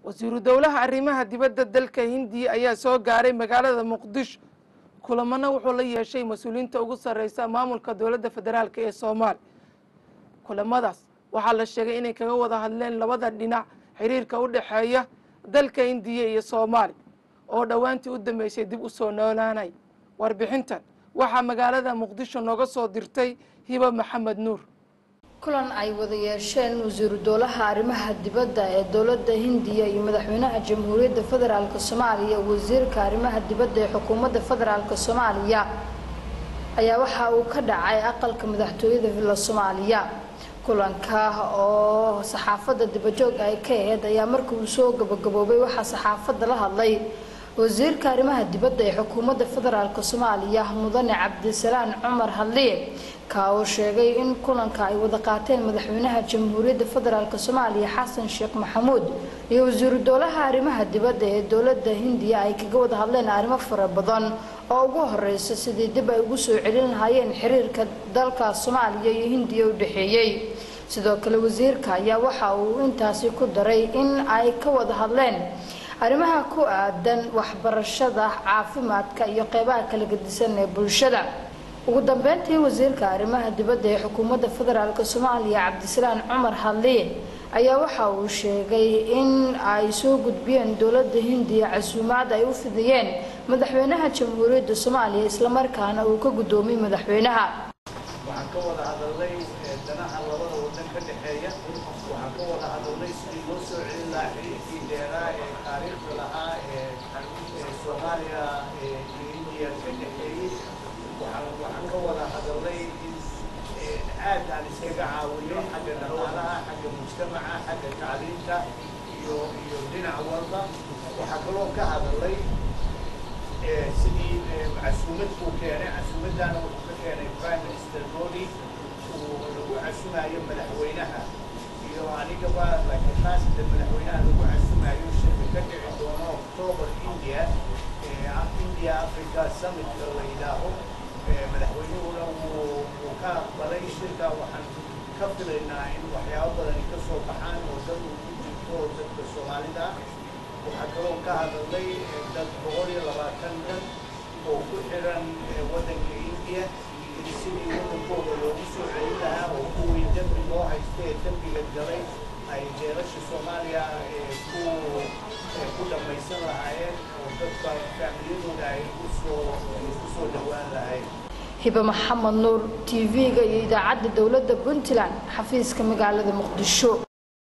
wasiiru dowlaha arrimaha dibadda dalka hindiya ayaa soo gaaray magaalada muqdisho kulamana wuxuu la yeeshay mas-uuliyiinta ugu sarreysa maamulka dowladda federaalk ee soomaaliya kulamadaas waxaa la sheegay inay kaga wada hadleen labada dhinac xiriirka u dhexeeya dalka hindiya iyo soomaaliya oo dhowaantii u dambeysay dib u soo noolaanay warbixintan waxaa magaalada muqdisho nooga soo dirtay hiba maxamed nuur kulan ay wada yeesheen wasiiru dowlaha arrimaha dibadda ee dowladda hindiya iyo madaxweynaha jamhuuriyadda federaalk soomaaliya wasiirka arrimaha dibadda ee xukuumadda federaalk soomaaliya ayaa waxa uu ka dhacay aqalka madaxtooyada villa soomaaliya kulanka oo saxaafadda dibajoog ay ka aheyd ayaa markii uu soo gabagaboobay waxaa saxaafadda la hadlay wasiirka arrimaha dibadda ee xukuumadda federaalk soomaaliya mudane cabdisalaan cumar hadliye ka uu sheegay in kulanka ay wada qaateen madaxweynaha jamhuuriyadda federaalk soomaaliya xasan sheekh maxamuud iyo wasiiru dowlaha arrimaha dibadda ee dowladda hindiya ay kaga wada hadleen arrimo fara badan oo ugu horeysa sidii dib ay ugu soo celin lahaayeen xiriirka dalka soomaaliya iyo hindiya u dhexeeyey sidoo kale wasiirka ayaa waxa uu intaasi ku daray in ay ka wada hadleen arrimaha ku aadan waxbarashada caafimaadka iyo qeybaha kala gedisan ee bulshada ugu dambeyntii wasiirka arrimaha dibadda ee xukuumadda federaalk soomaaliya cabdisalaan cumar hadliye ayaa waxa uu sheegay in ay soo gudbiyeen dowladda hindiya casuumaad ay u fidiyeen madaxweynaha jamhuuriyadda soomaaliya islamarkaana uu ka guddoomiyey madaxweynaha waxaan ka wada hadalnay danaha labada wadan ka dhexeeya waxaan ka wada hadalnay sidii loo soo celin lahaa xiriirkii dheeraa ee taariikhda lahaa ee soomaaliya iyo indiya ka dhexeeyey waxaan ka wada hadalnay in aad aan iskaga caawiyo xagga dhaqaalaha xagga mujtamaca xagga tacliinta iyo iyo dhinac walba waxaa kaloo ka hadalnay sidii casuumad uu keenay casuumaddaana wuxuu ka keenay prime minister modi uu lagu casumayo madaxweynaha iyo anigaba laakiin khaasatan madaxweynaha lagu casumayo shirka ka dhici doono october india india africa summit la yidhaaho madaxweynuhuna wuu wuu ka aqbalay shirka waxaan ka filaynaa in waxyaabo badani ka soo baxaan oo dad uu ku jirto oo dadka soomaalida ah waxaa kaloo ka hadalnay dad boqol iyo labaatan dan oo ku xiran waddanka indiya sidii waddankooda loogu soo celin lahaa oo kuwii dembi loo haysta ee dembiga galay ay jeelasha soomaaliya ku ku dhammaysan lahaayeen oo dadka faamiliyadooda ay usoo usoo dhowaan lahayn hibe maxamed nuur t v-ga iyo idaacadda dowladda puntland xafiiska magaalada muqdisho